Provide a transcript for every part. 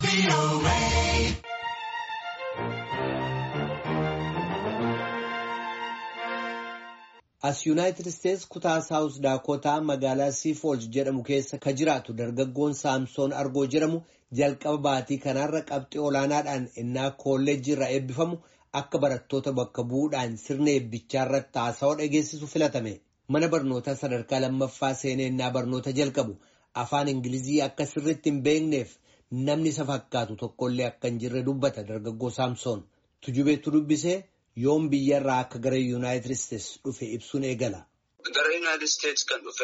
As Yuunaayitid Isteets kutaa Saawus Daakotaa magaalaa Siifoolz jedhamu keessa ka jiraatu dargaggoon Saamsoon Argoo jedhamu jalqaba baatii kanaarra qabxii olaanaadhaan innaa kolleejjii irraa eebbifamu akka barattoota bakka bu'uudhaan sirna eebbichaa irratti haasawaa dhageessisu filatame. Mana barnootaa sadarkaa lammaffaa seenee innaa barnoota jalqabu afaan Ingilizii akka sirriitti hin beekneef namni isa fakkaatu tokkollee akka hin jirre dubbata dargaggoo Saamsoon. Tujubeetu dubbisee. yoom biyyarraa akka gara yuunaayitid isteets dhufe ibsuun eegala. Gara yuunaayitid isteets kan dhufe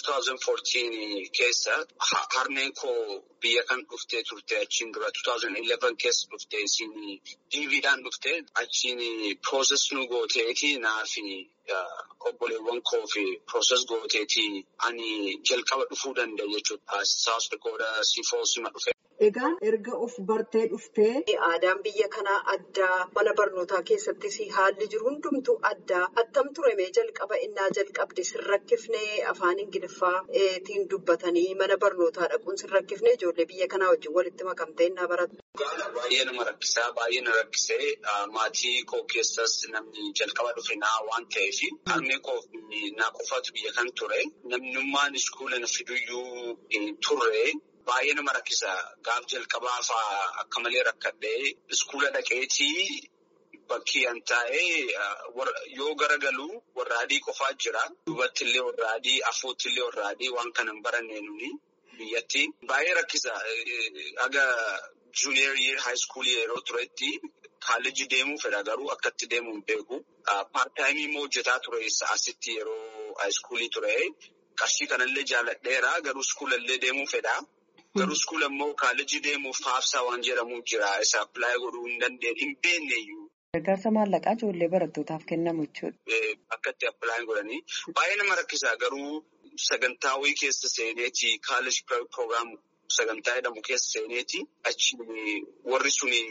2014 keessa harmeen koo biyya kan dhuftee turte achiin dura 2011 keessa dhufte isin diiviidhaan dhufte achiin prooses nu gooteeti naafi obboleewwan koo fi prooses gooteeti ani jalqaba dhufuu danda'e jechuudha. Saawus Dakootaa Siifoolsima dhufe. Egaan erga of bartee dhuftee aadaan biyya kanaa addaa mana barnootaa keessattis haalli jiru hundumtuu addaa attam turemee jalqaba innaa jalqabde sin rakkifnee afaan ingiliffaatiin dubbatanii mana barnootaa dhaquun sin rakkifnee ijoollee biyya kanaa wajjin walitti makamtee innaa baratu. Baay'ee nama rakkisaa baay'ee na rakkisee maatii koo keessas namni jalqaba dhufe naa waan ta'eef harmee koo naa qofaatu biyya kan ture namnummaan iskuula na fiduyyuu turre. Baay'ee nama rakkisa. Gaaf jalqabaa fa'aa akka malee rakkadhee iskuula dhaqeetii bakkii an taa'ee yoo garagaluu warra adii qofaa jira. Duubatti illee warra adii, afuutti illee warra adii waan kana hin baranne nuni biyyatti. Baay'ee rakkisa. Aga juuniyer yeer haayiskuulii yeroo turetti kaalleejii deemuu fedha garuu akkatti deemuu hin beeku. Paartaayimii immoo hojjetaa ture asitti yeroo haayiskuulii ture. Qarshii kanallee jaalladheera garuu iskuula illee deemuu fedha. Garuu iskuula immoo kaalleejii deemuuf haafsaa waan jedhamu jira. Isa appilaayi godhuu hin dandeenye hin beekneyyuu. Gargaarsa maallaqaa ijoollee barattootaaf kennamu jechuudha. Akka itti appilaayi godhanii baay'ee nama rakkisa garuu sagantaa wayii keessa seeneeti kaalleej piroogiraam sagantaa jedhamu keessa seeneeti achi warri suni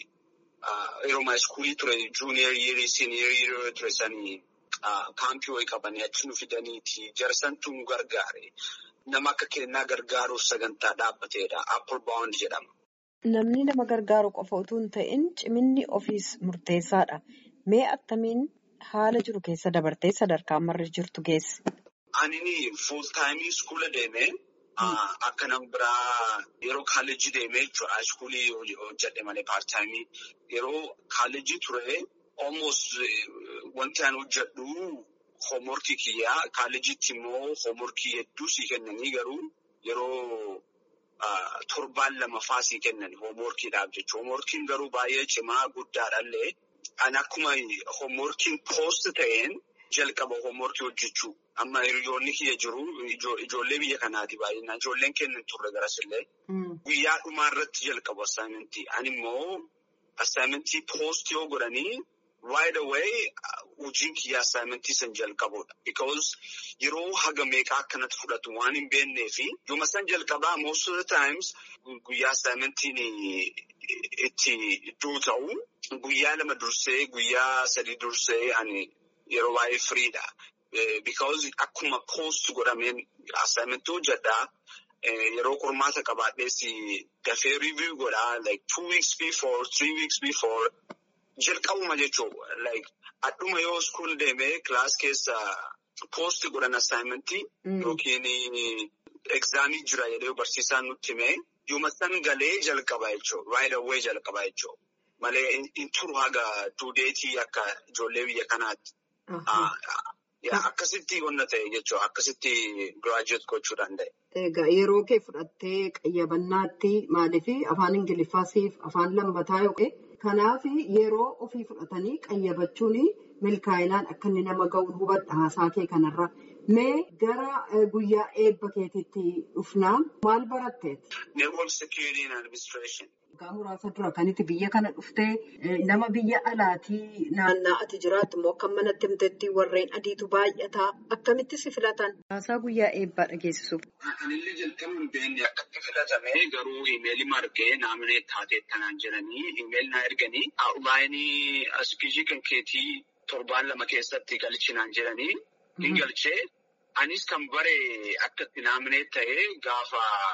yeroo iskuulii ture juuniyer yeerii siiniyer yeerii ture sanii kaampii wayii qabanii achi nu fidaniiti jarsantu nu gargaare. Nama akka kennaa gargaaruuf sagantaa dhaabbateedha. Apple Bound jedhama. Namni nama gargaaru qofa utuu hin ta'in ciminni ofiis murteessaadha. Mee attamiin haala jiru keessa dabartee sadarkaa ammarra jirtu geesse? Ani fuul taayimii iskuula deemee akka nama biraa yeroo kaalleejii deemee jechuudha. Iskuulii hojjedhe malee paartaayimii yeroo kaalleejii ture almost wanti ani hojjedhu. Hoomworkii kiyyaa kaalleejiitti immoo hoomworkii hedduu sii kennanii garuu yeroo torbaan lama fa'aa sii kennan hoomworkiidhaaf jechuudha. Hoomworkiin garuu baay'ee cimaa guddaadhaallee ani akkuma hoomworkiin poost ta'een jalqaba hoomworkii hojjechuu. Amma hiriyoonni kiyya jiru ijoollee biyya kanaati baay'inaan ijoolleen kennan turre garasillee. Guyyaa dhumaa irratti jalqabu assaayimentii. Ani immoo assaayimentii poost yoo godhanii. Right away hojiin kiyyaa assaayimentii san jalqabudha. Because yeroo haga meeqaa akkanatti fudhatu waan hin beeknee fi yooma san jalqabaa most of the times guyyaa assaayimentiin itti iddoo ta'u guyyaa lama dursee guyyaa sadii dursee ani yeroo baay'ee firiidha. Because akkuma post godhameen assaayimentii hojjedhaa. Yeroo qormaata qabaadhees dafee review godhaa like two weeks before, three weeks before. Jalqabuma jechuun like adduma yoo iskuul deemee kilaas keessa poosti godhan assaayimentii yookiin egzaamii jira jedhee barsiisaan nutti himee yooma san galee jalqaba jechuudha. Right away jalqaba jechuudha. Malee hin turu haga duudeetii akka ijoollee biyya kanaatti. Akkasitti wanna ta'e jechuudha. Akkasitti giraajuweet gochuu danda'e. Egaa yeroo kee fudhattee qayyabannaatti maaliif afaan Ingiliffaasiif afaan lammataa yookiin. Kanaaf yeroo ofii fudhatanii qayyabachuun milkaa'inaan akka inni nama ga'u hubadha haasaa kee kanarra. Mee gara guyyaa eebba keetiitti dhufnaa maal baratteet? Network Security and Administration. Waggaa muraasa dura kan itti biyya kana dhuftee nama biyya alaatii naannaa ati jiraattu immoo akka manatti himteetti warreen adiitu baay'ataa akkamitti si filatan? Haasaa guyyaa eebbaa dhageessisuuf. Anillee jalqaba hin beekne akkatti filatame garuu imeelii margee naamnee taatee kanaan jedhanii imeelii naa erganii baay'inii aspiijii kan keetii torbaan lama keessatti galchinaan jedhanii hin galchee anis kan bare akkatti naamnee ta'ee gaafa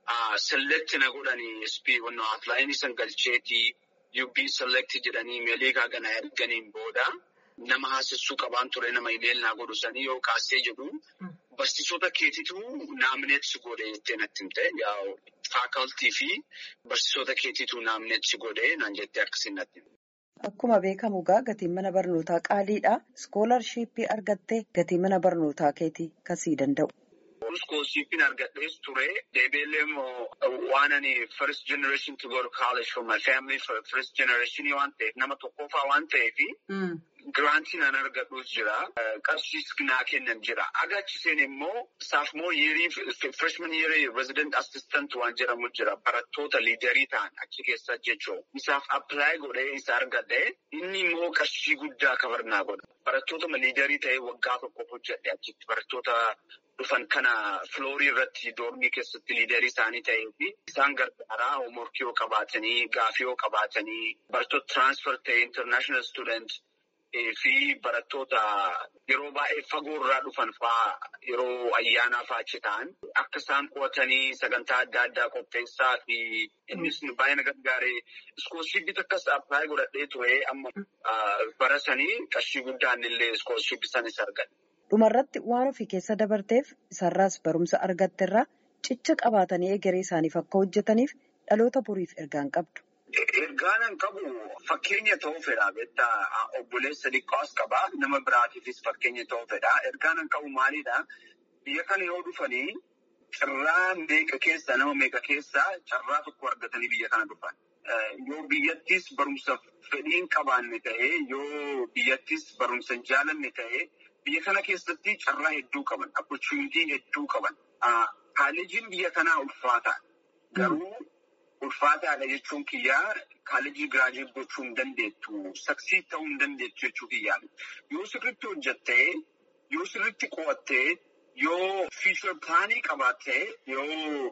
select na godhanii SP wannoo applying san galcheetii UB select jedhanii imeelii kaagana erganiin booda nama haasessuu qabaan ture nama imeel naa godhu sanii yoo kaasee jedhu barsiisota keetitu naamneetsi godhe jettee natti himte faakaltii fi barsiisota keetitu naamneetsi godhe naan jettee akkasiin natti himte. Akkuma beekamu egaa gatiin mana barnootaa qaaliidha. Iskoolarshiippii argattee gatii mana barnootaa keetii kasii danda'u. Iskoolshiippiin argadhees ture. Deebiillee immoo waan ani first generation to go to college for my family first generation waan ta'eef nama tokkoffaa waan ta'eef giraantii naan argadhuus jira. Qarshiis naa kennan jira. Agaachiseen immoo saafmoo yeerii freshman yeerii resident assistant waan jedhamu jira. Barattoota liidarii ta'an achi keessa jechuudha. Isaaf apply godhee isa argadhee inni immoo qarshii guddaa kabarnaa godha. Barattoota liidarii ta'ee waggaa tokkoof hojjedhe achitti barattoota dhufan kana filoorii irratti doormii keessatti liidarii isaanii ta'ee fi isaan gargaaraa hoomworkii yoo qabaatanii gaafii yoo qabaatanii barattoota tiraansfer ta'e intarnaashinaal student fi barattoota yeroo baay'ee fagoo irraa dhufan fa'aa yeroo ayyaanaa fa'aa achi ta'an akka isaan qo'atanii sagantaa adda addaa qopheessaa fi innis baay'ee na gargaaree iskoolshiippii takkas appilaayi godhadhee ture amma barasanii qarshii guddaan illee iskoolshiippii sanis argadhe. Dhumarratti waan ofii keessa dabarteef isarraas barumsa argatteerraa cicha qabaatanii egeree isaaniif akka hojjetaniif dhaloota boriif ergaan qabdu. Ergaan qabu fakkeenya ta'uu fedha beektaa obboleessa xiqqaas qaba nama biraatiifis fakkeenya ta'uu fedha ergaan qabu maalidha biyya kana yoo dhufanii carraa meeqa keessa nama meeqa keessa carraa tokko argatanii biyya kana dhufan. Yoo biyyattis barumsa fedhiin qabaanne ta'ee yoo biyyattis barumsa hin jaalanne ta'ee. Biyya kana keessatti carraa hedduu qaban, opportunity hedduu qaban. Kaalejiin biyya kanaa ulfaata. Garuu ulfaataadha jechuun kiyyaa kaalejii giraajuweet gochuu hin dandeettu, saksii ta'uu hin dandeettu jechuu kiyyaa. Yoo sirriitti hojjattee, yoo sirriitti qo'attee, yoo fiichar pilaanii qabaattee, yoo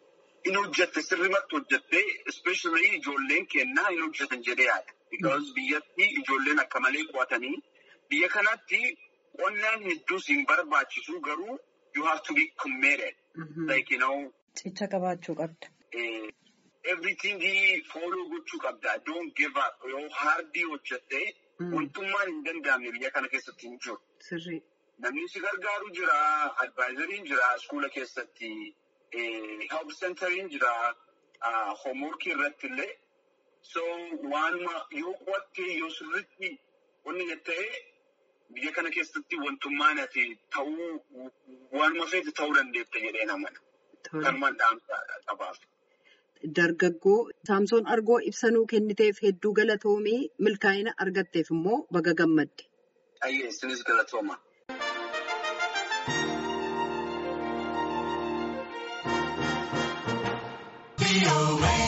in hojjatte sirrimatti hojjattee, especially ijoolleen kennaa hin hojjetan jedhee yaada. Because biyyatti ijoolleen akka malee qo'atanii biyya kanatti. Qonnaan hedduus hin barbaachisu garuu you have to be committed. Like you know. Cicha qabaachuu qabda. Everything follow gochuu qabda. Don't give up. Yoo hardii hojjattee wantummaan hin danda'amne biyya kana keessatti hin jiru. Sirrii. Namni si gargaaru jira. Advaayizariin jira. Iskuula keessatti. Help centeriin jira. Hoomworkii irratti illee. So waanuma yoo qo'attee yoo sirriitti wanni jettee. Biyya kana keessatti wantummaan ati ta'uu waanuma feete ta'uu dandeetta jedhee namana. Kanumaan dhaamsa qabaaf. Dargaggoo Saamsoon Argoo ibsanuu kenniteef hedduu galatoomii milkaa'ina argatteef immoo baga gammadde. Ayyee isinis galatooma. away.